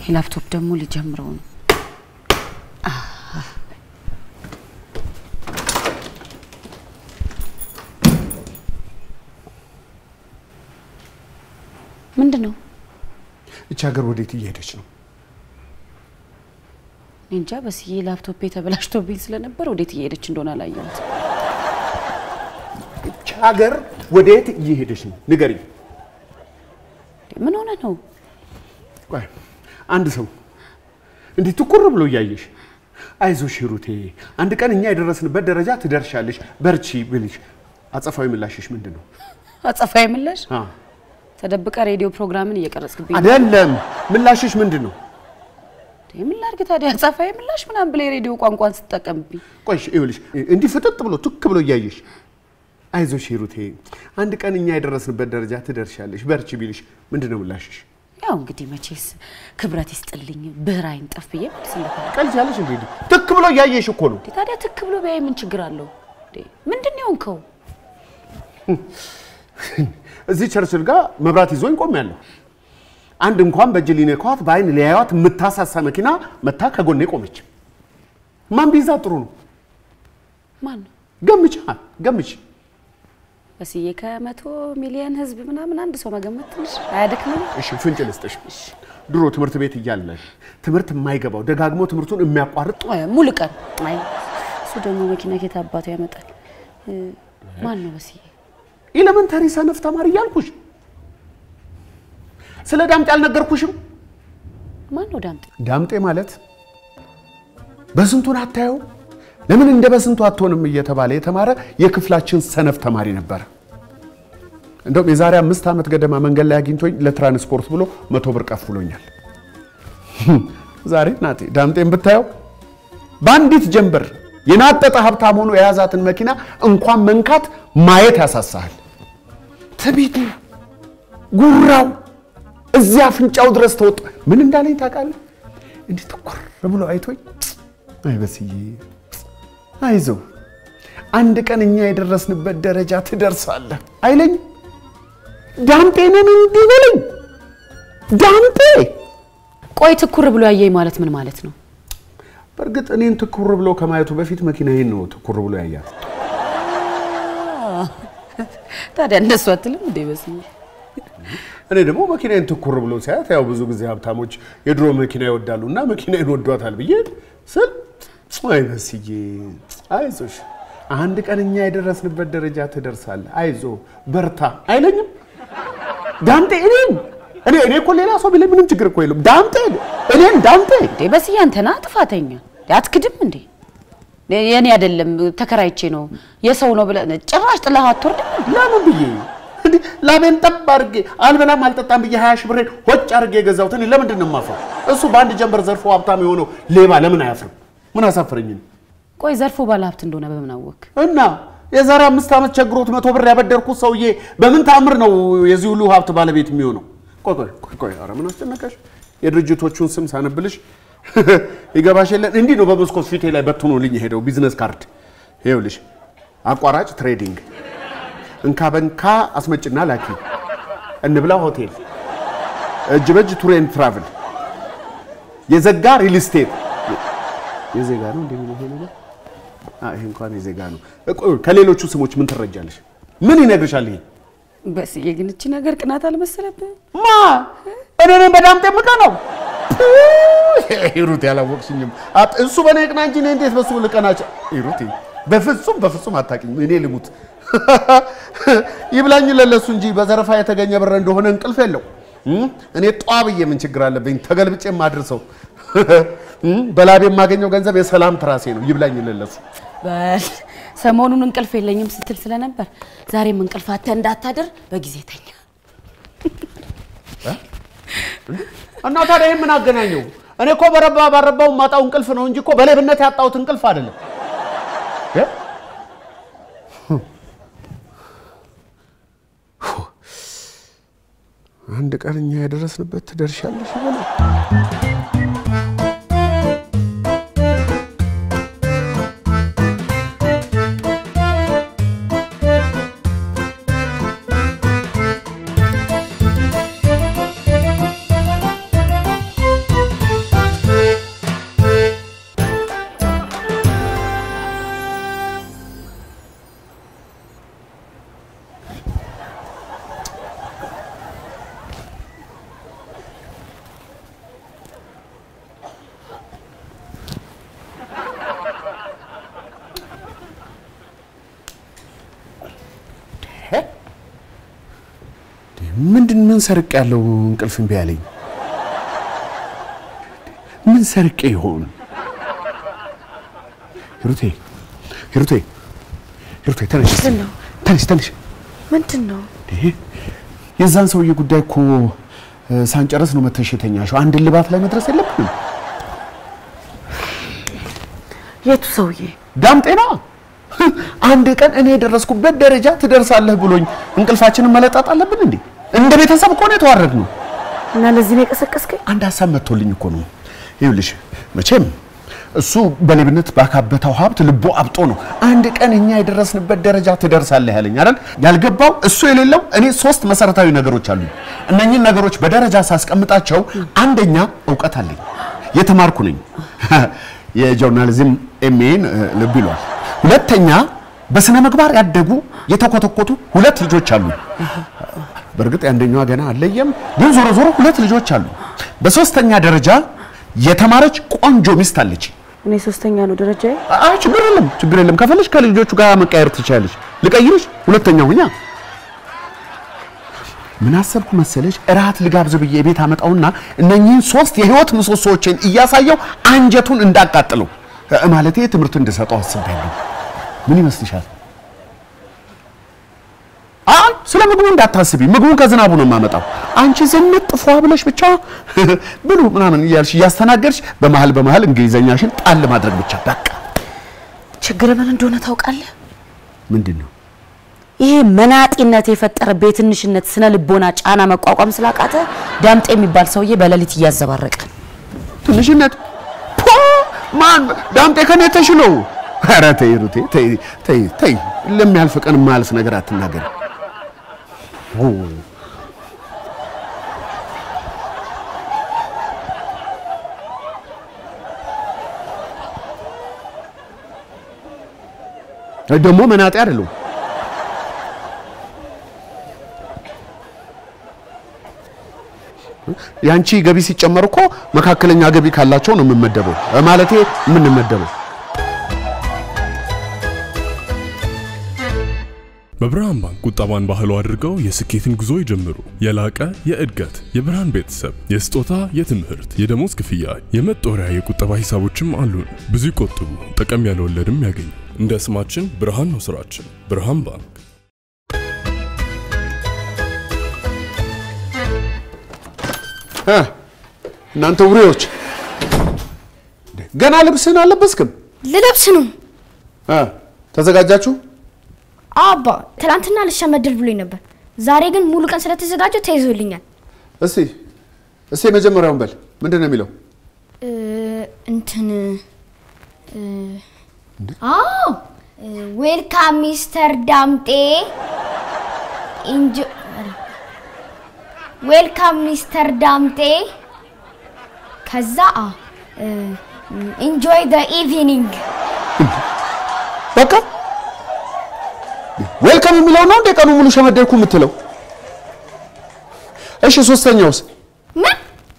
ላፕቶፕ ደግሞ ሊጀምረው ነው። ምንድን ነው? እቺ ሀገር ወዴት እየሄደች ነው? እኔ እንጃ። በስዬ ላፕቶፔ ተበላሽቶብኝ ስለነበር ወዴት እየሄደች እንደሆነ አላየሁት። እቺ ሀገር ወዴት እየሄደች ነው? ንገሪኝ። ምን ሆነ ነው? ቆይ አንድ ሰው እንዲህ ትኩር ብሎ እያየሽ አይዞሽ ሂሩቴ፣ አንድ ቀን እኛ የደረስንበት ደረጃ ትደርሻለሽ፣ በርቺ ብልሽ አጸፋዊ ምላሽሽ ምንድን ነው? አጸፋዊ ምላሽ አ ተደብቀ ሬዲዮ ፕሮግራምን እየቀረጽክብኝ ነው። አይደለም፣ ምላሽሽ ምንድን ነው? እንዴ፣ ምን ላድርግ ታዲያ? አጸፋዊ ምላሽ ምናምን ብለህ የሬዲዮ ቋንቋን ስትጠቀምብኝ ቆይ ይኸውልሽ፣ እንዲህ ፍጥጥ ብሎ ቱክ ብሎ እያየሽ አይዞሽ ሂሩቴ፣ አንድ ቀን እኛ የደረስንበት ደረጃ ትደርሻለሽ፣ በርቺ ቢልሽ ምንድን ነው ምላሽሽ? ያው እንግዲህ መቼስ ክብረት ይስጥልኝ ብዕር አይንጠፍ ብዬ መልስለታለሁ። ቀልጃለሽ እንዴ? ትክ ብሎ እያየሽ እኮ ነው። እንዴ ታዲያ ትክ ብሎ ቢያይ ምን ችግር አለው? እንዴ ምንድን ነው የሆንከው? እዚህ ቸርችል ጋር መብራት ይዞኝ ቆሜያለሁ። አንድ እንኳን በእጅ ሊነኳት በአይን ሊያዩት የምታሳሳ መኪና መታ ከጎኔ ቆመች። ማን ቢይዛ ጥሩ ነው? ማን ነው ገምች ገምች። በስዬ? ከመቶ ሚሊዮን ህዝብ ምናምን አንድ ሰው መገመት ትንሽ አያደክምም? እሺ ፍንጭ ልስጥሽ። ድሮ ትምህርት ቤት እያለን ትምህርት የማይገባው ደጋግሞ ትምህርቱን የሚያቋርጥ አይ፣ ሙሉ ቀን አይ፣ እሱ ደግሞ መኪና ኬት አባቱ ያመጣል። እ፣ ማን ነው በስዬ? ኤሌመንታሪ ሰነፍ ተማሪ እያልኩሽ ስለ ዳምጤ አልነገርኩሽም? ማን ነው ዳምጤ? ዳምጤ ማለት በስንቱን አታየው ለምን እንደ በስንቱ አትሆንም እየተባለ የተማረ የክፍላችን ሰነፍ ተማሪ ነበረ። እንደውም የዛሬ አምስት ዓመት ገደማ መንገድ ላይ አግኝቶኝ ለትራንስፖርት ብሎ መቶ ብር ከፍሎኛል። ዛሬ ናቴ ዳምጤን ብታየው በአንዲት ጀንበር የናጠጠ ሀብታም ሆኖ የያዛትን መኪና እንኳን መንካት ማየት ያሳሳሃል። ትቢቱ፣ ጉራው እዚያ አፍንጫው ድረስ ተወጣ። ምን እንዳለኝ ታውቃለህ? እንዲህ ትኩር ብሎ አይቶኝ አይ በስዬ አይዞህ አንድ ቀን እኛ የደረስንበት ደረጃ ትደርሳለህ አይለኝ። ዳምጤንን እንዲህ በለኝ ዳምጤ። ቆይ ትኩር ብሎ ያየኝ ማለት ምን ማለት ነው? በእርግጥ እኔን ትኩር ብሎ ከማየቱ በፊት መኪናዬን ነው ትኩር ብሎ ያያት። ታዲያ እንደሱ አትልም እንዴ በስዬ? እኔ ደግሞ መኪናዬን ትኩር ብሎ ሲያያት ያው ብዙ ጊዜ ሀብታሞች የድሮ መኪና ይወዳሉ እና መኪናዬን ወዷታል ብዬ ስል አይ በስዬ አይዞሽ አንድ ቀን እኛ የደረስንበት ደረጃ ትደርሳለህ፣ አይዞ በርታ አይለኝም ዳምጤ። እኔን እኔ እኔ እኮ ሌላ ሰው ቢለኝ ምንም ችግር እኮ የለም። ዳምጤ እኔን ዳምጤ እንዴ በስዬ አንተና ጥፋተኛ አትክድም እንዴ? የኔ አይደለም ተከራይቼ ነው የሰው ነው ብለህ ጭራሽ ጥለህ አትወርድም እንዴ? ለምን ብዬ እንዴ ላቤን ጠብ አድርጌ አልበላም አልጠጣም ብዬ ሀያ ሺህ ብሬን ሆጭ አድርጌ የገዛሁት እኔ ለምንድን ነው የማፍረው? እሱ በአንድ ጀንበር ዘርፎ ሀብታም የሆነው ሌባ ለምን አያፍርም? ምን አሳፍረኝ? ቆይ ዘርፎ ባለሀብት እንደሆነ በምን አወቅ? እና የዛሬ አምስት ዓመት ቸግሮት መቶ ብር ያበደርኩት ሰውዬ በምን ታምር ነው የዚህ ሁሉ ሀብት ባለቤት የሚሆነው? ቆይ ቆይ ቆይ ቆይ፣ ኧረ ምን አስጨነቀሽ? የድርጅቶቹን ስም ሳነብልሽ ይገባሽ የለን እንዲህ ነው በመስኮት ፊቴ ላይ በትኖልኝ የሄደው ቢዝነስ ካርድ። ይኸውልሽ አቋራጭ ትሬዲንግ፣ እንካ በንካ አስመጭና ላኪ፣ እንብላ ሆቴል፣ እጅ በእጅ ቱር ኤንድ ትራቭል፣ የዘጋ ሪል ስቴት የዜጋ ነው እንዴ የሚለው ይሄ ነገር? አይ ይሄ እንኳን የዜጋ ነው። ቆይ ከሌሎቹ ስሞች ምን ትረጃለሽ? ምን ይነግርሻል ይሄ? በስዬ ግን እቺ ነገር ቅናት አልመሰለብህም? ማ እኔ ነኝ በዳምጤ ምቀ ነው ሂሩት ያላወቅሽኝም አት- እሱ በእኔ ቅና እንጂ እኔ እንዴት በሱ ልቀናቸው? ሂሩት በፍጹም በፍጹም አታውቂኝ። እኔ ልሙት ይብላኝ ለለሱ እንጂ በዘረፋ የተገኘ ብር እንደሆነ እንቅልፍ የለው። እም? እኔ ጧ ብዬ ምን ችግር አለብኝ? ተገልብጬ የማድርሰው እም? በላቤ የማገኘው ገንዘብ የሰላም ትራሴ ነው። ይብላኝ ለለሱ በል ሰሞኑን እንቅልፍ የለኝም ስትል ስለነበር ዛሬም እንቅልፍ አጥተህ እንዳታድር በጊዜ ተኛ። እና ታዲያ ይህን ምን አገናኘው? እኔ እኮ በረባ ባረባው ማጣው እንቅልፍ ነው እንጂ እኮ በሌብነት ያጣሁት እንቅልፍ አይደለም። እ? አንድ ቀን እኛ የደረስንበት ትደርሻለሽ ይበላል። ምንድን ምን ሰርቅ ያለው እንቅልፍ እምቢ አለኝ። ምን ሰርቄ ይሆን? ሂሩቴ ሂሩቴ ሂሩቴ ተነሽ ምንድን ነው? ተነሽ ተነሽ። ምንድን ነው? ይሄ የዛን ሰውዬ ጉዳይ እኮ እ፣ ሳንጨርስ ነው መተሽ የተኛሽው። አንድ ልባት ላይ መድረስ የለብንም። የቱ ሰውዬ? ዳምጤና አንድ ቀን እኔ የደረስኩበት ደረጃ ትደርሳለህ ብሎኝ እንቅልፋችንን መለጣጥ አለብን እንዴ? እንደ ቤተሰብ እኮ ነው የተዋረድነው። እና ለዚህ ነው የቀሰቀስከኝ? አንድ ሀሳብ መጥቶልኝ እኮ ነው። ይኸውልሽ መቼም እሱ በሌብነት ባካበተው ሀብት ልቦ አብጦ ነው አንድ ቀን እኛ የደረስንበት ደረጃ ትደርሳለህ ያለኝ አይደል? ያልገባው እሱ የሌለው እኔ ሶስት መሰረታዊ ነገሮች አሉኝ። እነኚህን ነገሮች በደረጃ ሳስቀምጣቸው አንደኛ እውቀት አለኝ፣ የተማርኩ ነኝ። የጆርናሊዝም ኤምኤን ልብ ይሏል። ሁለተኛ በስነ ምግባር ያደጉ የተኮተኮቱ ሁለት ልጆች አሉ። በእርግጥ የአንደኛዋ ገና አለየም፣ ግን ዞሮ ዞሮ ሁለት ልጆች አሉ። በሶስተኛ ደረጃ የተማረች ቆንጆ ሚስት አለች። እኔ ሶስተኛ ነው ደረጃዬ። አይ ችግር የለም ችግር የለም። ከፈለሽ ከልጆቹ ጋር መቀየር ትችላለች። ልቀይርሽ፣ ሁለተኛ ሁኛ። ምን አሰብኩ መሰለሽ? እራት ልጋብዝ ብዬ ቤት አመጣውና እነኚህን ሶስት የህይወት ምሰሶዎችን እያሳየው አንጀቱን እንዳቃጥለው እ፣ ማለቴ ትምህርት እንድሰጠው አስቤያለሁ። ምን ይመስልሻል? አይ ስለ ምግቡ እንዳታስቢ፣ ምግቡን ከዝናቡ ነው የማመጣው። አንቺ ዝንጥ ፏ ብለሽ ብቻ ብሉ ምናምን እያልሽ እያስተናገድሽ በመሀል በመሀል እንግሊዘኛሽን ጣል ማድረግ ብቻ በቃ። ችግር ምን እንደሆነ ታውቃለህ? ምንድን ነው ይሄ መናጢነት የፈጠረብህ የትንሽነት ስነ ልቦና ጫና መቋቋም ስላቃተ ዳምጤ የሚባል ሰውዬ በሌሊት እያዘባረቀ ትንሽነት? ፖ ማን ዳምጤ ከኔ ተሽሎ? ኧረ ተይ ሩቴ ተይ ተይ ተይ፣ ለሚያልፍ ቀን የማያልፍ ነገር አትናገር። ደግሞ መናጤ አይደለሁም። ያንቺ ገቢ ሲጨመር እኮ መካከለኛ ገቢ ካላቸው ነው የምመደበው፣ ማለቴ የምንመደበው። በብርሃን ባንክ ቁጠባን ባህሉ አድርገው የስኬትን ጉዞ ይጀምሩ። የላቀ የእድገት የብርሃን ቤተሰብ የስጦታ፣ የትምህርት፣ የደሞዝ ክፍያ፣ የመጦሪያ የቁጠባ ሂሳቦችም አሉን። ብዙ ይቆጥቡ፣ ጠቀም ያለ ወለድም ያገኙ። እንደ ስማችን ብርሃን ነው ስራችን። ብርሃን ባንክ እ እናንተ ውሬዎች ገና ልብስህን አልለበስክም? ልለብስ ነው እ ተዘጋጃችሁ? አባ። ትላንትና ልሸመድል ብሎኝ ነበር። ዛሬ ግን ሙሉ ቀን ስለተዘጋጀው ተይዞልኛል። እስቲ እስቲ የመጀመሪያውን በል ምንድን ነው የሚለው? እ፣ እንትን እ፣ አዎ ዌልካም ሚስተር ዳምጤ ኢንጆ ዌልካም ሚስተር ዳምጤ ከዛ ኢንጆይ ዘ ኢቭኒንግ በቃ ዌልካም የሚለው ነው እንደ ቀኑ ሙሉ ሸመደድኩ የምትለው? እሺ ሶስተኛውስ? ምን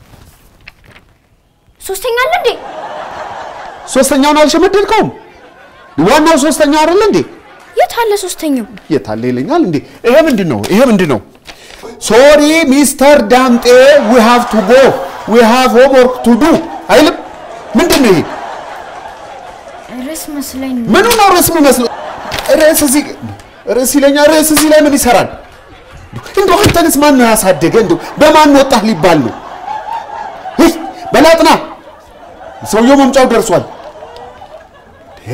ሶስተኛ አለ እንዴ? ሶስተኛውን አልሸመደድከውም? ዋናው ሶስተኛው አይደለ እንዴ? የት አለ ሶስተኛው? የታለ ይለኛል እንዴ? ይሄ ምንድን ነው? ይሄ ምንድን ነው? ሶሪ ሚስተር ዳምጤ ዊ ሃቭ ቱ ጎ ዊ ሃቭ ሆምወርክ ቱ ዱ አይልም? ምንድን ነው ይሄ? ርዕስ መስለኝ ነው። ምኑ ነው ርዕስ የሚመስለው? ርዕስ እዚህ ርዕስ ይለኛል። ርዕስ እዚህ ላይ ምን ይሰራል? እንደው አንተንስ ማን ነው ያሳደገ? እንደው በማን ወጣህ ሊባል ነው? ይህ በላጥና ሰውየው መምጫው ደርሷል። ይሄ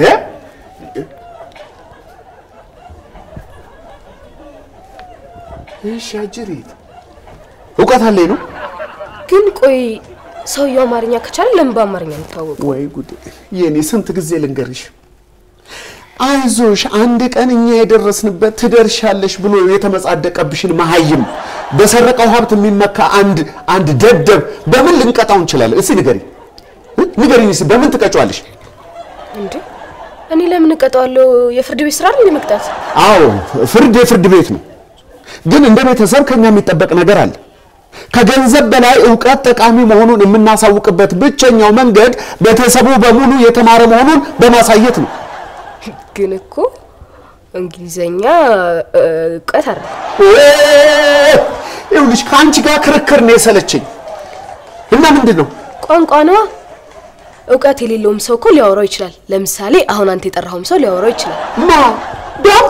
እሺ፣ አጅሪት እውቀት አለኝ ነው ግን ቆይ ሰውየው አማርኛ ከቻለ ለምን በአማርኛ የሚታወቁ? ወይ ጉድ! የኔ ስንት ጊዜ ልንገርሽ፣ አይዞሽ አንድ ቀን እኛ የደረስንበት ትደርሻለሽ ብሎ የተመጻደቀብሽን መሀይም በሰረቀው ሀብት የሚመካ አንድ አንድ ደደብ በምን ልንቀጣው እንችላለን? እስኪ ንገሪ ንገሪኝ፣ እስኪ በምን ትቀጫዋለሽ? እንዴ እኔ ለምን እቀጣዋለሁ? የፍርድ ቤት ስራ አይደል መቅጣት? አዎ ፍርድ የፍርድ ቤት ነው፣ ግን እንደ ቤተሰብ ከኛ የሚጠበቅ ነገር አለ። ከገንዘብ በላይ እውቀት ጠቃሚ መሆኑን የምናሳውቅበት ብቸኛው መንገድ ቤተሰቡ በሙሉ የተማረ መሆኑን በማሳየት ነው። ግን እኮ እንግሊዘኛ እ፣ እውቀት አይደል? ይኸውልሽ ከአንቺ ጋር ክርክር ነው የሰለቸኝ። እና ምንድን ነው ቋንቋ ነዋ። እውቀት የሌለውም ሰው እኮ ሊያወራው ይችላል። ለምሳሌ አሁን አንተ የጠራኸውም ሰው ሊያወራው ይችላል። ማ ዳምጤ?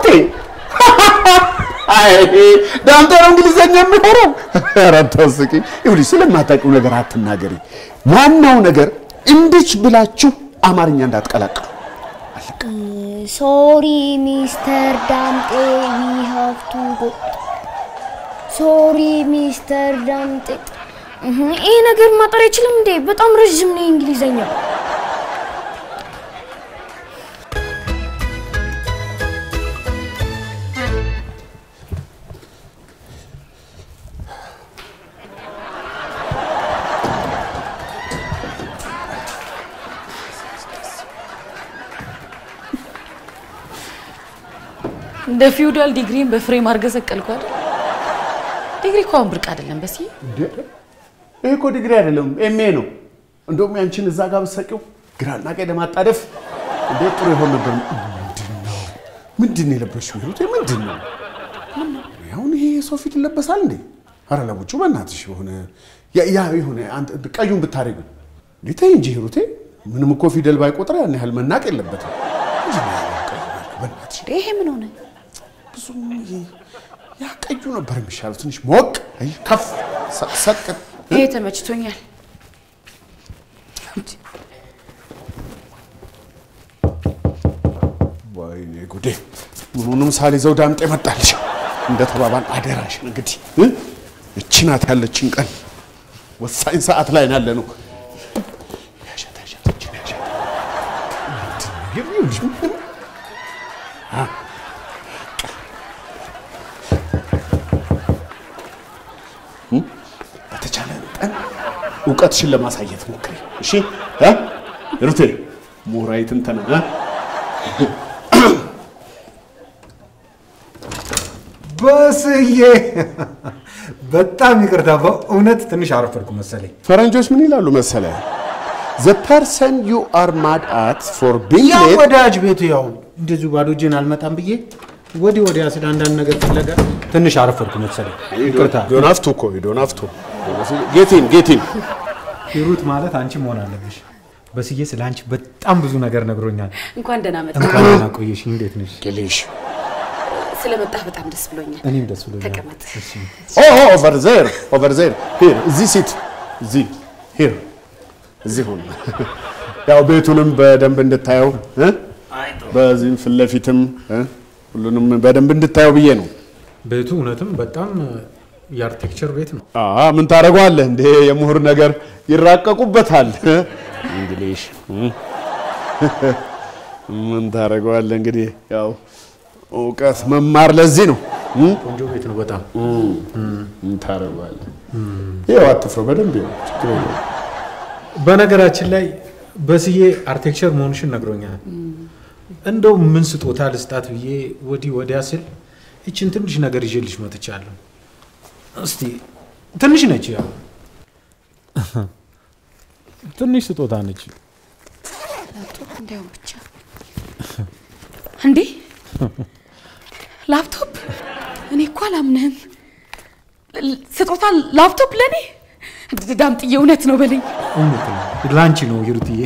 አይ ዳምጤ ነው እንግሊዘኛ የሚሆነው? ኧረ አታስቂኝ። ይኸውልሽ ስለማታውቂው ነገር አትናገሪ። ዋናው ነገር እንድች ብላችሁ አማርኛ እንዳትቀላቅሉ። ሶሪ ሚስተር ዳምጤ ዊ ሃቭ ቱ ጎ ሶሪ ሚስተር ዳምጤ እህ፣ ይሄ ነገር ማጠር አይችልም እንዴ? በጣም ረዥም ነው እንግሊዘኛ። እንደ ፊውዳል ዲግሪን በፍሬም አድርገህ ሰቀልኩ አይደል? ዲግሪ እኮ አሁን ብርቅ አይደለም። በሲ እንዴ ይሄ እኮ ዲግሪ አይደለም ኤምኤ ነው። እንደውም ያንቺን እዛ ጋር ብትሰቂው ግራና ቀኝ ለማጣደፍ እንዴት ጥሩ ይሆን ነበር። ምንድን ነው ምንድን ነው የለበሽው? ሂሩቴ ምንድን ነው አሁን ይሄ የሰው ፊት ይለበሳል እንዴ? ኧረ ለቡጩ በእናትሽ የሆነ ያ ያ የሆነ አንተ ቀዩን ብታደርጊው እንዴ ተይ እንጂ ሂሩቴ። ምንም እኮ ፊደል ባይቆጥር ያን ያህል መናቅ የለበትም። ምንድን ነው ያለው ቀዩ ነገር? በእናትሽ ይሄ ምን ሆነ? ብዙም ይሄ ያ ቀዩ ነበር የሚሻለው። ትንሽ ሞቅ አይ ከፍ ሰቅ ሰቅ ይሄ ተመችቶኛል። ወይኔ ጉዴ! ምኑንም ሳልይዘው ዳምጤ መጣልሽ። እንደ ተባባል አደራሽን እንግዲህ እ? እቺ ናት ያለችን ቀን ወሳኝ ሰዓት ላይ ያለ ነው። ያዣት ያዣት እችን ያዣት። ምንድን ነው ይኸውልሽ፣ ምን- አ፣ እ? በተቻለ መጠን እውቀትሽን ለማሳየት ሞክሪ። እሺ እ? ሩቴ ምሁራዊ ትንተና እ? በስዬ በጣም ይቅርታ፣ በእውነት ትንሽ አረፈድኩ መሰለኝ። ፈረንጆች ምን ይላሉ መሰለ ዘ ፐርሰን ዩ አር ማድ አት ፎር ቢንግ ያው ሌት ወዳጅ ቤቱ ያው እንደዚሁ ባዶ እጄን አልመጣም ብዬ ወዲህ ወዲያ ስለ አንዳንድ ነገር ፍለጋ ትንሽ አረፈድኩ መሰለኝ። ይቅርታ። ዶናፍቱ እኮ ዶናፍቱ ጌቲን ጌቲን ሂሩት ማለት አንቺ መሆን አለብሽ። በስዬ ስለ አንቺ በጣም ብዙ ነገር ነግሮኛል። እንኳን ደህና መጣ። እንኳን ደህና ቆየሽ። እንዴት ነሽ? ቅሌሽ ስለመጣህ በጣም ደስ ብሎኛል። እኔም ደስ ብሎኛል። ተቀመጥ። እሺ። ኦቨር ዜር ኦቨር ዜር ሂር እዚህ ሲት እዚህ ሂር እዚህ ሁን። ያው ቤቱንም በደንብ እንድታየው እ? በዚህም ፊት ለፊትም እ? ሁሉንም በደንብ እንድታየው ብዬ ነው። ቤቱ እውነትም በጣም የአርቴክቸር ቤት ነው። አ ምን ታደርገዋለህ እንዴ? የምሁር ነገር ይራቀቁበታል። እንግሊሽ ምን ታደርገዋለህ እንግዲህ ያው እውቀት መማር ለዚህ ነው። ቆንጆ ቤት ነው በጣም። ምን ታደርገዋለህ? ይኸው አትፍረው፣ በደንብ ይኸው ችግር የለውም። በነገራችን ላይ በስዬ አርቴክቸር መሆንሽን ነግሮኛል። እንደው ምን ስጦታ ልስጣት ብዬ ወዲህ ወዲያ ስል ይችን ትንሽ ነገር ይዤልሽ መጥቻለሁ። እስቲ ትንሽ ነች፣ ያው ትንሽ ስጦታ ነች። ላፕቶፕ እንዳይሆን ብቻ እንዴ ላፕቶፕ? እኔ እኮ አላምንህም። ል- ስጦታ ላፕቶፕ ለእኔ? ዳምጥዬ እውነት ነው በለኝ። እውነት ነው፣ ለአንቺ ነው ሂሩትዬ፣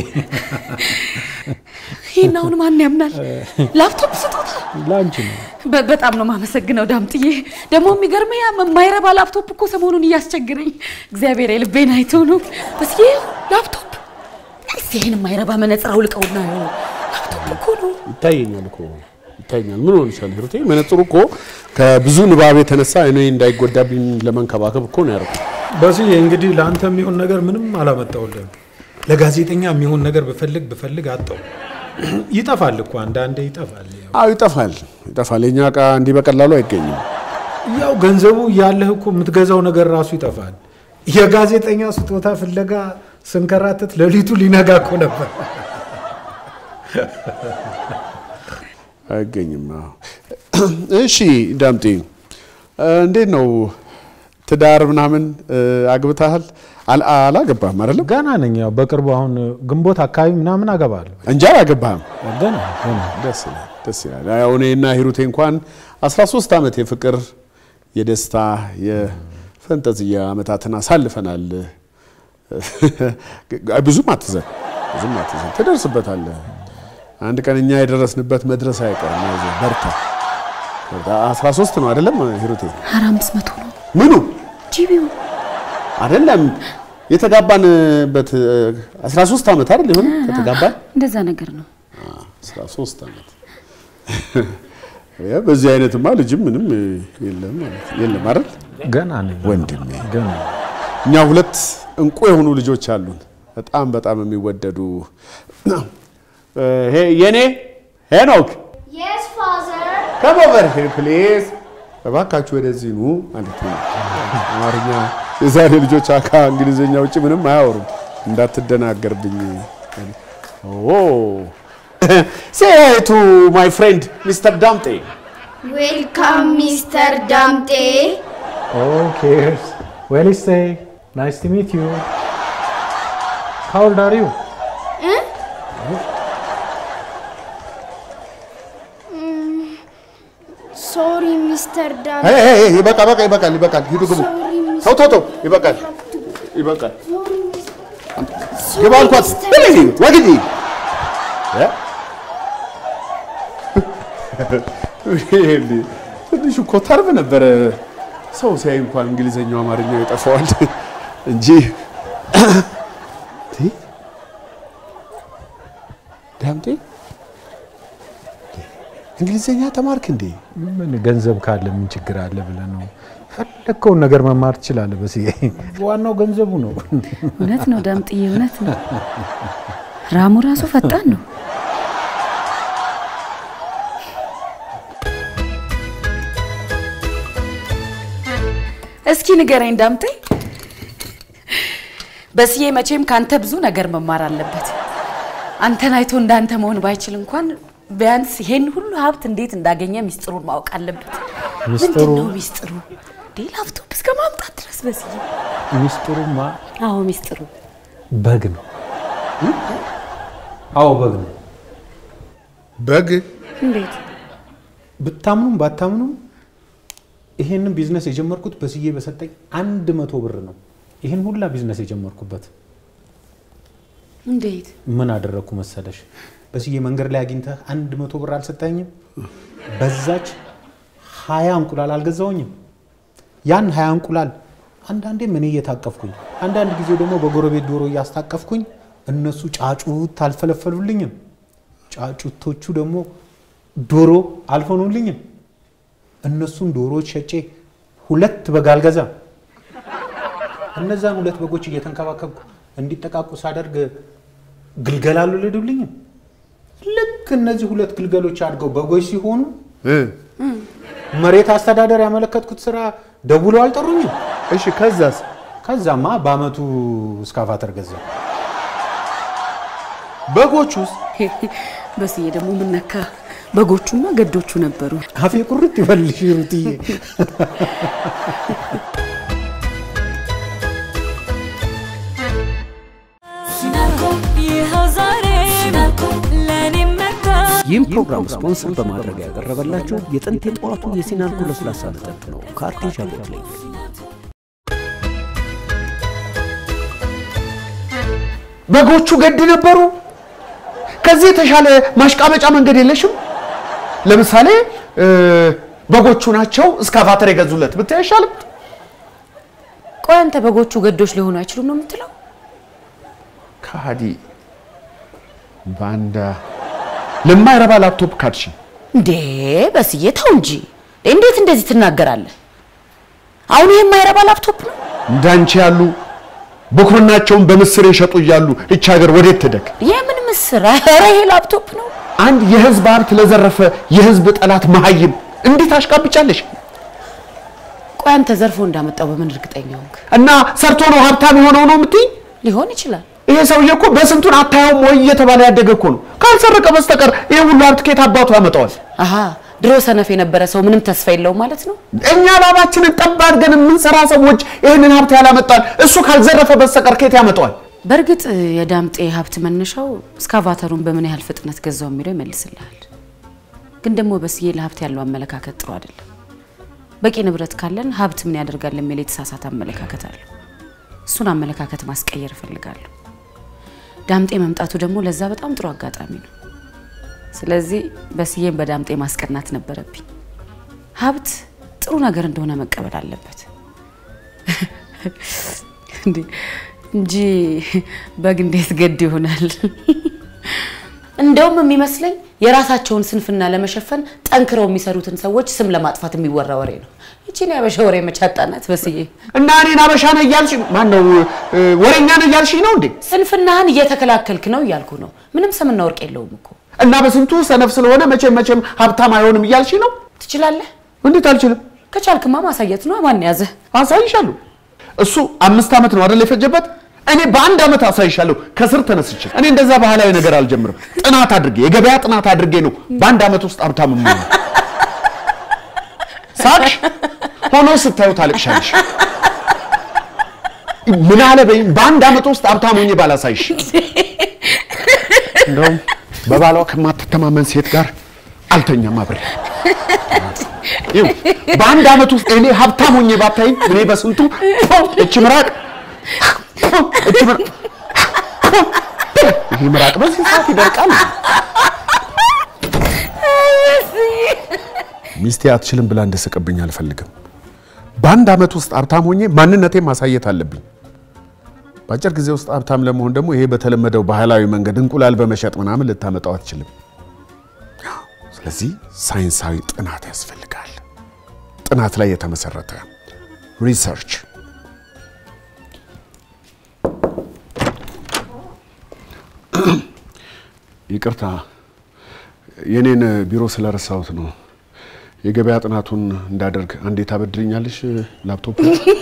ይህን አሁን ማን ያምናል? ላፕቶፕ ስጦታ? ለአንቺ ነው። በ- በጣም ነው የማመሰግነው ዳምጥዬ። ደግሞ የሚገርመኝ ያ የማይረባ ላፕቶፕ እኮ ሰሞኑን እያስቸግረኝ፣ እግዚአብሔር የልቤን አይቶ ነው። በስ ላፕቶፕ እስቲ ይህን የማይረባ መነጽር አውልቀውና ይኸው ላፕቶፕ እኮ ነው። ይታየኛል እኮ ይታየኛል። ምን ሆንሻል ሂሩቴ? መነጽሩ እኮ ከብዙ ንባብ የተነሳ እኔ እንዳይጎዳብኝ ለመንከባከብ እኮ ነው ያደረኩት። በስዬ እንግዲህ ለአንተ የሚሆን ነገር ምንም አላመጣውልህም። ለጋዜጠኛ የሚሆን ነገር ብፈልግ ብፈልግ አጣው። ይጠፋል እኮ አንዳንዴ ይጠፋል። ያው አዎ ይጠፋል፣ ይጠፋል። የኛ እቃ እንዲህ በቀላሉ አይገኝም። ያው ገንዘቡ ያለህ እኮ የምትገዛው ነገር ራሱ ይጠፋል። የጋዜጠኛ ስጦታ ፍለጋ ስንከራተት ሌሊቱ ሊነጋ እኮ ነበር። አይገኝም። አዎ። እሺ ዳምጤ እንዴት ነው ትዳር ምናምን እ፣ አግብተሃል? አል- አላገባህም አይደለም? ገና ነኝ። ያው በቅርቡ አሁን ግንቦት አካባቢ ምናምን አገባለሁ። እንጂ አላገባህም። ገና ገና ደስ ይላል፣ ደስ ይላል። ያው እኔና ሂሩቴ እንኳን 13 ዓመት የፍቅር የደስታ የፍሬ ፈንጠዝያ ዓመታትን አሳልፈናል። ብዙም አትዘን፣ ብዙም አትዘን፣ ትደርስበታለህ። አንድ ቀን እኛ የደረስንበት መድረስ አይቀርም። አይዞህ በርታ። በርታ። 13 ነው አይደለም ሂሩቴ? ኧረ አምስት መቶ ነው ምኑ ጂቢው አይደለም የተጋባንበት 13 ዓመት አይደል ይሆን ከተጋባን እንደዛ ነገር ነው። 13 ዓመት ያ በዚህ አይነትማ ልጅም ምንም የለም ማለት የለም አይደል ገና ነኝ ወንድሜ ገና እኛ ሁለት እንቁ የሆኑ ልጆች አሉን በጣም በጣም የሚወደዱ ሄ የኔ ሄኖክ Yes, father. come over here please እባካችሁ ወደዚህ ኑ ማለት ነው አማርኛ የዛሬ ልጆች አካ እንግሊዝኛ ውጭ ምንም አያወሩም እንዳትደናገርብኝ ኦ say hi to my friend Mr. ዳምጤ Welcome, Mr. Damte. Okay. Well, stay. Nice to meet you. How old are you? Sorry, Mr. Damte. Hey, hey, hey, ይበቃ በቃ ይበቃል ይበቃል ሂዱ ግቡ Sorry, Mr. ተው ተው ተው ይበቃል ይበቃል Sorry, Mr. ግባ አልኳት ወግዲ ትንሽ እኮ ተርብ ነበረ ሰው ሲያይ እንኳን እንግሊዘኛው አማርኛው ይጠፋዋል እንጂ ዳምጤ እንግሊዘኛ ተማርክ እንዴ? ምን ገንዘብ ካለ ምን ችግር አለ ብለህ ነው? ፈለግከውን ነገር መማር ትችላለህ። በስዬ ዋናው ገንዘቡ ነው። እውነት ነው ዳምጥዬ፣ እውነት ነው። ራሙ ራሱ ፈጣን ነው። እስኪ ንገረኝ ዳምጤ፣ በስዬ መቼም ካንተ ብዙ ነገር መማር አለበት። አንተን አይቶ እንዳንተ መሆን ባይችል እንኳን ቢያንስ ይሄን ሁሉ ሀብት እንዴት እንዳገኘ ሚስጥሩን ማወቅ አለበት። ሚስጥሩ? ምንድን ነው ሚስጥሩ? እንዴ ላፕቶፕ እስከ ማምጣት ድረስ በስዬ። ሚስጥሩማ አዎ ሚስጥሩ በግ ነው። አዎ በግ ነው። በግ እንዴት? ብታምኑም ባታምኑም ይሄንን ቢዝነስ የጀመርኩት በስዬ በሰጠኝ አንድ መቶ ብር ነው። ይሄን ሁላ ቢዝነስ የጀመርኩበት እንዴት? ምን አደረግኩ መሰለሽ? በስዬ መንገድ ላይ አግኝተህ አንድ መቶ ብር አልሰጠኝም? በዛች ሀያ እንቁላል አልገዛውኝም? ያን ሀያ እንቁላል አንዳንዴም እኔ እየታቀፍኩኝ፣ አንዳንድ ጊዜ ደግሞ በጎረቤት ዶሮ እያስታቀፍኩኝ እነሱ ጫጩት አልፈለፈሉልኝም። ጫጩቶቹ ደግሞ ዶሮ አልሆኑልኝም። እነሱን ዶሮዎች ሸጬ ሁለት በግ አልገዛም። እነዛን ሁለት በጎች እየተንከባከብኩ እንዲጠቃቁ ሳደርግ ግልገል አልወለዱልኝም። ልክ እነዚህ ሁለት ግልገሎች አድገው በጎች ሲሆኑ እ መሬት አስተዳደር ያመለከትኩት ስራ ደውለው አልጠሩኝም። እሺ ከዛስ ከዛማ በአመቱ እስካቫተር ገዛ። በጎቹስ በስዬ ደግሞ ምን ነካ? በጎቹማ ገዶቹ ነበሩ። አፌ ቁርጥ ይበልሽ ሩትዬ። ይህም ፕሮግራም ስፖንሰር በማድረግ ያቀረበላችሁ የጥንት የጠዋቱ የሲናልኮ ለስላሳ መጠጥ ነው። ከአርቴጃ ቦትሊንግ በጎቹ ገድ ነበሩ። ከዚህ የተሻለ ማሽቃበጫ መንገድ የለሽም? ለምሳሌ እ፣ በጎቹ ናቸው እስካቫተር የገዙለት ብታይ አይሻልም? ቆይ አንተ በጎቹ ገዶች ሊሆኑ አይችሉም ነው የምትለው? ካዲ ባንዳ ለማይረባ ላፕቶፕ ካድሽ። እንዴ በስዬ ተው እንጂ እንዴት እንደዚህ ትናገራለህ? አሁን ይሄ የማይረባ ላፕቶፕ ነው። እንዳንቺ ያሉ ብኩርናቸውን በምስር የሸጡ እያሉ እች ሀገር ወዴት ትደግ? የምን ምስር? ኧረ ይሄ ላፕቶፕ ነው። አንድ የህዝብ ሀብት ለዘረፈ የህዝብ ጠላት መሀይም እንዴት አሽቃብጫለሽ? ቆይ አንተ ዘርፎ እንዳመጣው በምን እርግጠኛ ሆንክ? እና ሰርቶ ነው ሀብታም የሆነው ነው የምትይኝ? ሊሆን ይችላል። ይሄ ሰውዬ እኮ በስንቱን አታየውም ወይ እየተባለ ያደገ እኮ ነው። ካልሰረቀ በስተቀር ይሄ ሁሉ ሀብት ከየት አባቱ ያመጣዋል? አሀ ድሮ ሰነፍ የነበረ ሰው ምንም ተስፋ የለውም ማለት ነው። እኛ ላባችንን ጠብ አድርገን የምንሰራ ሰዎች ይህንን ሀብት ያላመጣል እሱ ካልዘረፈ በስተቀር ከየት ያመጣዋል? በእርግጥ የዳምጤ ሀብት መነሻው እስካቫተሩን በምን ያህል ፍጥነት ገዛው የሚለው ይመልስልሃል። ግን ደግሞ በስዬ ለሀብት ያለው አመለካከት ጥሩ አይደለም። በቂ ንብረት ካለን ሀብት ምን ያደርጋል የሚል የተሳሳተ አመለካከት አለው። እሱን አመለካከት ማስቀየር እፈልጋለሁ። ዳምጤ መምጣቱ ደግሞ ለዛ በጣም ጥሩ አጋጣሚ ነው። ስለዚህ በስዬን በዳምጤ ማስቀናት ነበረብኝ። ሀብት ጥሩ ነገር እንደሆነ መቀበል አለበት እንዴ እንጂ በግ እንዴት ገድ ይሆናል? እንደውም የሚመስለኝ የራሳቸውን ስንፍና ለመሸፈን ጠንክረው የሚሰሩትን ሰዎች ስም ለማጥፋት የሚወራ ወሬ ነው። ይቺን ያበሻ ወሬ መቻጣናት በስዬ እና እኔን አበሻ ነህ እያልሽ ማን ነው ወሬኛ ነህ እያልሽ ነው እንዴ? ስንፍናህን እየተከላከልክ ነው እያልኩ ነው። ምንም ስምና ወርቅ የለውም እኮ እና በስንቱ ሰነፍ ስለሆነ መቼም መቼም ሀብታም አይሆንም እያልሽ ነው? ትችላለህ። እንዴት አልችልም? ከቻልክማ ማሳየት ነው። ማን ያዘህ? አሳይሻለሁ። እሱ አምስት ዓመት ነው አይደል የፈጀበት? እኔ በአንድ ዓመት አሳይሻለሁ ከስር ተነስቼ። እኔ እንደዛ ባህላዊ ነገር አልጀምርም። ጥናት አድርጌ የገበያ ጥናት አድርጌ ነው በአንድ ዓመት ውስጥ ሀብታም የምሆነው። ሳቅሽ ሆኖ ስታዩ ታለቅሻለሽ። ምን አለ በይም በአንድ ዓመት ውስጥ ሀብታም ሆኜ ባላሳይሽ። እንደውም በባሏ ከማትተማመን ሴት ጋር አልተኛም አብሬ። ይኸው በአንድ ዓመት ውስጥ እኔ ሀብታም ሆኜ ባታይኝ እኔ በስንቱ እች ምራቅ እች ምራቅ ይሄ ምራቅ በዚህ ሰዓት ይደርቃል። ሚስቴ አትችልም ብላ እንድስቅብኝ አልፈልግም። በአንድ ዓመት ውስጥ ሀብታም ሆኜ ማንነቴን ማሳየት አለብኝ። በአጭር ጊዜ ውስጥ ሀብታም ለመሆን ደግሞ ይሄ በተለመደው ባህላዊ መንገድ እንቁላል በመሸጥ ምናምን ልታመጣው አትችልም። ስለዚህ ሳይንሳዊ ጥናት ያስፈልጋል። ጥናት ላይ የተመሰረተ ሪሰርች። ይቅርታ የኔን ቢሮ ስለረሳሁት ነው። የገበያ ጥናቱን እንዳደርግ አንዴ ታበድርኛለሽ ላፕቶፕ?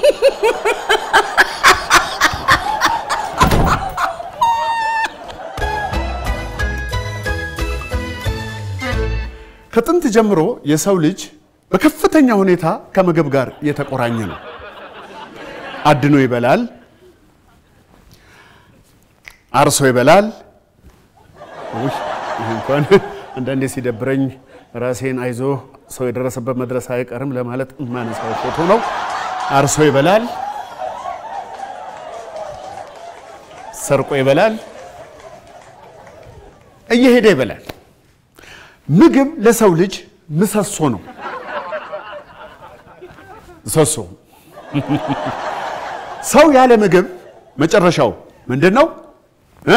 ከጥንት ጀምሮ የሰው ልጅ በከፍተኛ ሁኔታ ከምግብ ጋር የተቆራኘ ነው። አድኖ ይበላል፣ አርሶ ይበላል። ውይ ይህ እንኳን አንዳንዴ ሲደብረኝ ራሴን አይዞ ሰው የደረሰበት መድረስ አይቀርም ለማለት የማነሳው ፎቶ ነው። አርሶ ይበላል፣ ሰርቆ ይበላል፣ እየሄደ ይበላል። ምግብ ለሰው ልጅ ምሰሶ ነው። ምሰሶ ሰው ያለ ምግብ መጨረሻው ምንድን ነው? እ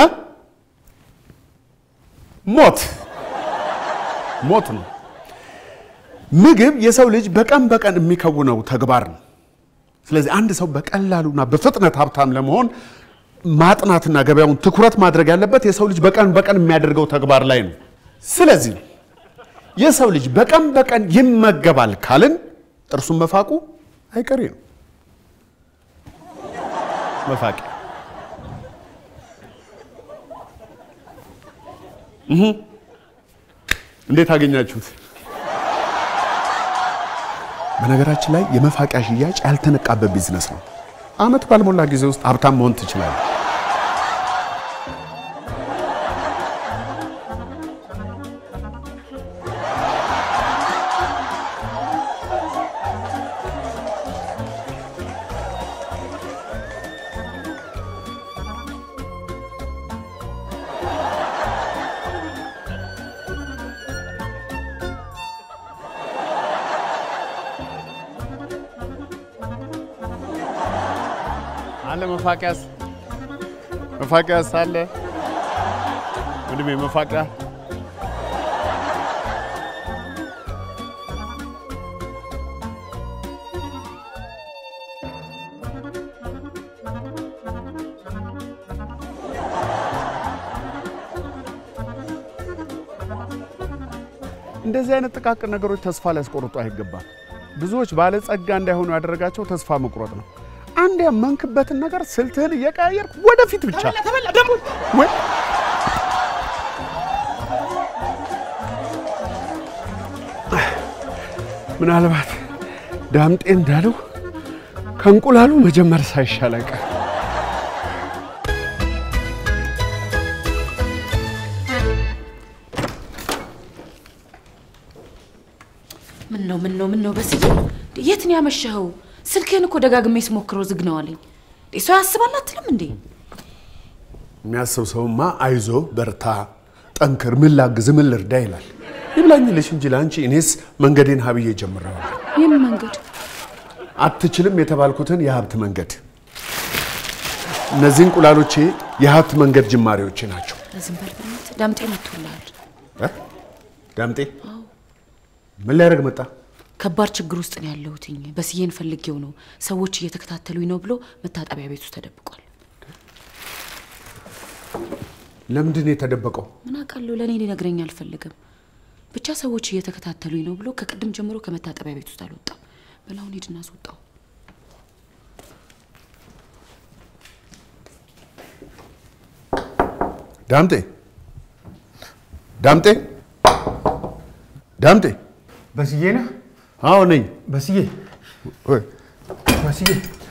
ሞት ሞት ነው። ምግብ የሰው ልጅ በቀን በቀን የሚከውነው ተግባር ነው። ስለዚህ አንድ ሰው በቀላሉና በፍጥነት ሀብታም ለመሆን ማጥናትና ገበያውን ትኩረት ማድረግ ያለበት የሰው ልጅ በቀን በቀን የሚያደርገው ተግባር ላይ ነው። ስለዚህ የሰው ልጅ በቀን በቀን ይመገባል ካልን ጥርሱን መፋቁ አይቀሬ ነው። መፋቂ እንዴት አገኛችሁት? በነገራችን ላይ የመፋቂያ ሽያጭ ያልተነቃበት ቢዝነስ ነው። አመት ባልሞላ ጊዜ ውስጥ ሀብታም መሆን ትችላለህ። አለ መፋቂያስ መፋቂያስ አለ ወንድሜ መፋቂያ እንደዚህ አይነት ጥቃቅን ነገሮች ተስፋ ሊያስቆርጡ አይገባም። ብዙዎች ባለጸጋ እንዳይሆኑ ያደረጋቸው ተስፋ መቁረጥ ነው። አንድ ያመንክበትን ነገር ስልትህን እየቀያየርክ ወደፊት ብቻ ወይ ምናልባት ዳምጤ እንዳለው ከእንቁላሉ መጀመር ሳይሻል አይቀር። ምን ነው ምን ነው ምን ነው በስዬ የት ነው ያመሸኸው? ስልክህን እኮ ደጋግሜ ስሞክረው ዝግ ነው አለኝ። እንዴ ሰው ያስባል አትልም እንዴ? የሚያስብ ሰውማ አይዞ በርታ፣ ጠንክር፣ ምን ላግዝ፣ ምን ልርዳ ይላል። ይብላኝልሽ እንጂ ለአንቺ እኔስ መንገዴን ሀብዬ ጀምሬዋለሁ። ይህን መንገድ አትችልም የተባልኩትን የሀብት መንገድ። እነዚህ እንቁላሎቼ የሀብት መንገድ ጅማሬዎቼ ናቸው። ዝም በል በእናትህ። ዳምጤ መጥቶልሃል። እ? ዳምጤ ምን ሊያደርግ መጣ? ከባድ ችግር ውስጥ ነው ያለሁትኝ። በስዬን ፈልጌው ነው ሰዎች እየተከታተሉኝ ነው ብሎ መታጠቢያ ቤት ውስጥ ተደብቋል። ለምንድን ነው የተደበቀው? ምን አውቃለሁ፣ ለእኔ ሊነግረኝ አልፈልግም። ብቻ ሰዎች እየተከታተሉኝ ነው ብሎ ከቅድም ጀምሮ ከመታጠቢያ ቤት ውስጥ አልወጣም። በላሁን ሂድና አስወጣው። ዳምጤ ዳምጤ ዳምጤ በስዬ ነህ? አዎ ነኝ። በስዬ ወይ በስዬ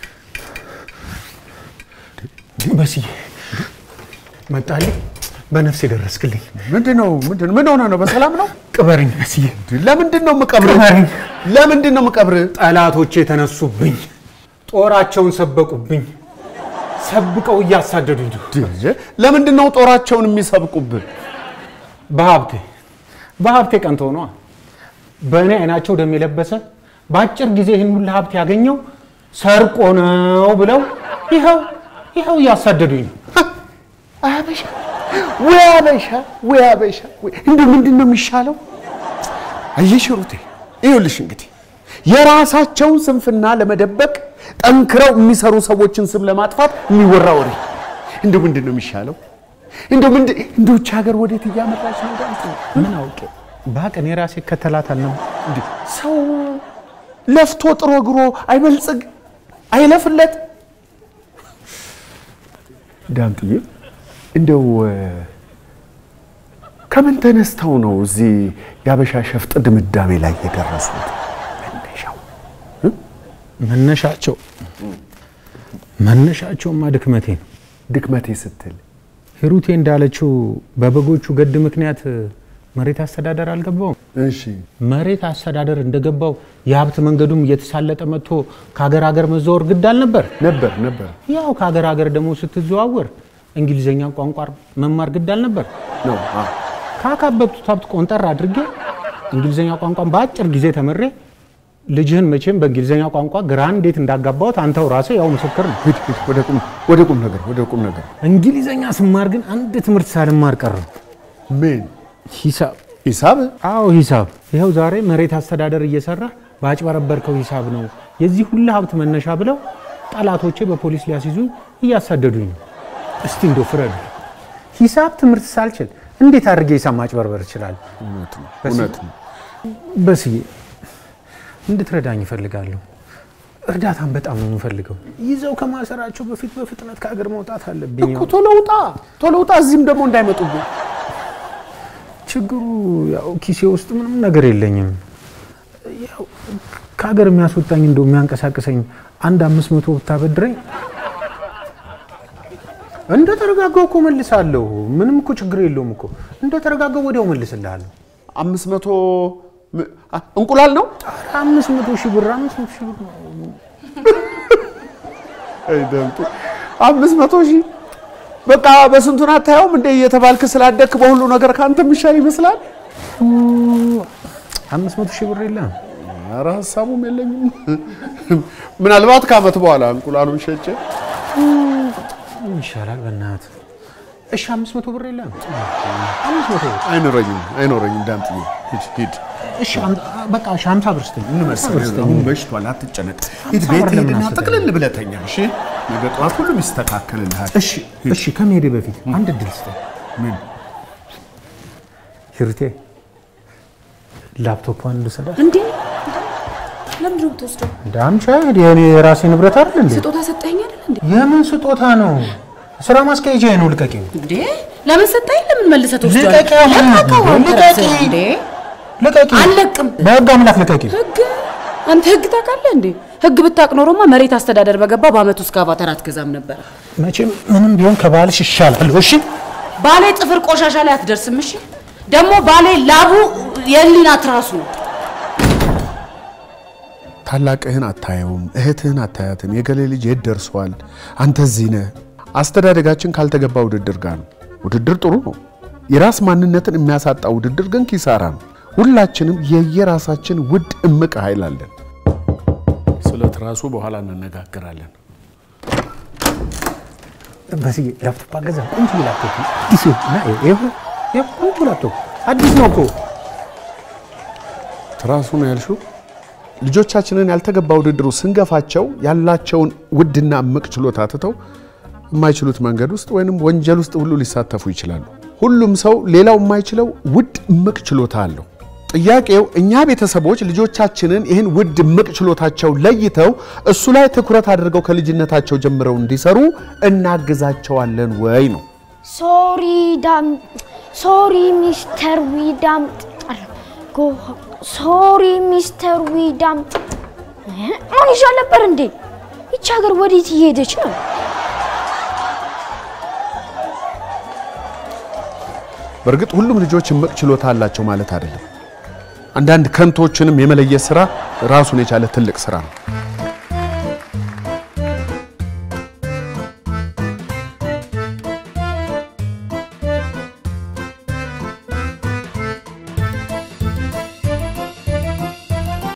በስዬ መጣልኝ። በነፍስ የደረስክልኝ። ምንድን ነው ምንድን ነው? ምን ሆነ ነው? በሰላም ነው? ቅበርኝ በስዬ። ለምንድን ነው የምቀብርህ? ቅበረኝ። ለምንድን ነው የምቀብርህ? ጠላቶቼ የተነሱብኝ፣ ጦራቸውን ሰበቁብኝ፣ ሰብቀው እያሳደዱኝ ነው። ለምንድን ነው ጦራቸውን የሚሰብቁብህ? በሀብቴ በሀብቴ ቀንቶ ነዋ። በእኔ አይናቸው ደም የለበሰ በአጭር ጊዜ ይህን ሁሉ ሀብት ያገኘው ሰርቆ ነው ብለው ይኸው ይኸው እያሳደዱኝ ነው። አበሻ ወይ አበሻ ወይ አበሻ ወይ እንደው ምንድን ነው የሚሻለው? አየሽ ሩቴ፣ ይኸውልሽ እንግዲህ የራሳቸውን ስንፍና ለመደበቅ ጠንክረው የሚሰሩ ሰዎችን ስም ለማጥፋት የሚወራ ወሬ እንደው ምንድን ነው የሚሻለው? እንደው ምንድን እንደው ይህች ሀገር ወዴት እያመራች ነው? ዳምጤ ምን አውቄ ባቅን የራሴ ከተላታል ነው እንዴ ሰው ለፍቶ ጥሮ ግሮ አይበልጽግ አይለፍለት። ዳምጥዬ እንደው እ፣ ከምን ተነስተው ነው እዚህ የአበሻ ሸፍጥ ድምዳሜ ላይ የደረሱት? መነሻው መነሻቸው መነሻቸውማ ድክመቴ ነው። ድክመቴ ስትል ሂሩቴ እንዳለችው በበጎቹ ገድ ምክንያት መሬት አስተዳደር አልገባውም። እሺ መሬት አስተዳደር እንደገባው የሀብት መንገዱም እየተሳለጠ መጥቶ ከሀገር ሀገር መዘወር ግድ አልነበር? ነበር ነበር ያው ከሀገር ሀገር ደግሞ ስትዘዋወር እንግሊዝኛ ቋንቋ መማር ግድ አልነበር? ነው። አዎ ካካበብቱት ሀብት ቆንጠር አድርጌ እንግሊዝኛ ቋንቋን በአጭር ጊዜ ተምሬ ልጅህን መቼም በእንግሊዝኛ ቋንቋ ግራ እንዴት እንዳጋባሁት አንተው ራስህ ያው ምስክር ነው። ሂድ ሂድ፣ ወደ ቁም ወደ ቁም ነገር ወደ ቁም ነገር እንግሊዝኛ ስማር ግን አንድ ትምህርት ሳልማር ቀረሁ። ምን ሂሳብ ሂሳብ አዎ ሂሳብ። ይኸው ዛሬ መሬት አስተዳደር እየሰራ ባጭበረበርከው ሂሳብ ነው የዚህ ሁሉ ሀብት መነሻ ብለው ጠላቶቼ በፖሊስ ሊያስይዙ እያሳደዱኝ ነው። እስቲ እንደው ፍረዱ። ሂሳብ ትምህርት ሳልችል እንዴት አድርጌ ሂሳብ ማጭበርበር እችላለሁ? እውነት ነው እውነት ነው። በስዬ እንድትረዳኝ እፈልጋለሁ። እርዳታን በጣም ነው የምፈልገው። ይዘው ከማሰራቸው በፊት በፍጥነት ከሀገር መውጣት አለብኝ። እኮ ቶሎ ውጣ ቶሎ ውጣ፣ እዚህም ደግሞ እንዳይመጡብኝ። ችግሩ ያው ኪሴ ውስጥ ምንም ነገር የለኝም። ያው ከሀገር የሚያስወጣኝ እንደው የሚያንቀሳቅሰኝ አንድ አምስት መቶ ብታበድረኝ እንደ ተረጋጋው እኮ መልሳለሁ። ምንም እኮ ችግር የለውም እኮ እንደ ተረጋጋው ወዲያው መልስልሃለሁ። አምስት መቶ ም- አ- እንቁላል ነው ኧረ አምስት መቶ ሺህ ብር አምስት መቶ ሺህ ብር ነው። አይ ደምጤ፣ አምስት መቶ ሺህ በቃ በስንቱን አታየውም እንደ እየተባልክ ስላደግክ በሁሉ ነገር ከአንተ የሚሻል ይመስላል። አምስት መቶ ሺህ ብር የለም። ኧረ ሀሳቡም የለኝም። ምናልባት ከዓመት በኋላ እንቁላሉን ሸጬ ምን ይሻላል በእናትህ? እሺ አምስት መቶ ብር የለም። አምስት መቶ ብር አይኖረኝም አይኖረኝም። ዳምጥዬ ሂድ ሂድ እሺ አም- በቃ እሺ ሀምሳ ብር ስጠኝ። እንመሰል አሁን መሽቷል፣ አትጨነቅ። ሂድ ቤት ሂድና ጥቅልል ብለህ ተኛ። እሺ ነገ ጠዋት ሁሉም ይስተካከልልሃል። እሺ እሺ ከመሄዴ በፊት አንድ እድል ስጠኝ። ምን ሂሩቴ ላፕቶፑን ልውሰዳት? እንዴ ለምንድን ነው የምትወስደው? ዳምቻ የኔ የራሴ ንብረት አይደል እንዴ? ስጦታ ሰጠኸኝ አይደል እንዴ? የምን ስጦታ ነው? ስራ ማስኪያጃ ነው። ልቀቂው፣ እንዴ ለምን ሰጠኸኝ? ለምን መልሰህ ትወስደዋለህ? ልቀቂ አሁን። ለቀቀው አንተ ልቀቂ። ራስህ እንዴ ልቀቂ። አልለቅም። በህግ አምላክ ልቀቂ። ህግ አንተ ህግ ታውቃለህ እንዴ? ህግ ብታውቅ ኖሮማ መሬት አስተዳደር በገባ በአመቱ እስከ አቫተር አትገዛም ነበረ። መቼም ምንም ቢሆን ከባልሽ ይሻላል። እሺ ባሌ ጥፍር ቆሻሻ ላይ አትደርስም። እሺ ደግሞ ባሌ ላቡ የህሊና ትራሱ ነው። ታላቅህን አታየውም፣ እህትህን አታያትም። የገሌ ልጅ የት ደርሷል፣ አንተ እዚህ ነህ። አስተዳደጋችን ካልተገባ ውድድር ጋር ነው። ውድድር ጥሩ ነው። የራስ ማንነትን የሚያሳጣ ውድድር ግን ኪሳራ ነው። ሁላችንም የየራሳችን ውድ እምቅ ኃይል አለን። ስለ ትራሱ በኋላ እንነጋገራለን። በስዬ ላፕቶፕ አገዛ። ቆንጆ ላፕቶፕ አዲስ ነው እና ይኸው ይኸው ቆንጆ ላፕቶፕ አዲስ ነው እኮ። ትራሱ ነው ያልሽው? ልጆቻችንን ያልተገባ ውድድሩ ስንገፋቸው ያላቸውን ውድና እምቅ ችሎታ ትተው የማይችሉት መንገድ ውስጥ ወይንም ወንጀል ውስጥ ሁሉ ሊሳተፉ ይችላሉ። ሁሉም ሰው ሌላው የማይችለው ውድ እምቅ ችሎታ አለው። ጥያቄው እኛ ቤተሰቦች ልጆቻችንን ይህን ውድ እምቅ ችሎታቸው ለይተው እሱ ላይ ትኩረት አድርገው ከልጅነታቸው ጀምረው እንዲሰሩ እናግዛቸዋለን ወይ ነው። ሶሪ ዳም ሶሪ ሚስተር ዊዳም ጎ ሶሪ ሚስተር ዊዳም አሁን ይሻል ነበር እንዴ? ይቺ ሀገር ወዴት እየሄደች ነው? በእርግጥ ሁሉም ልጆች እምቅ ችሎታ አላቸው ማለት አይደለም። አንዳንድ ከንቶችንም የመለየት ስራ ራሱን የቻለ ትልቅ ስራ ነው።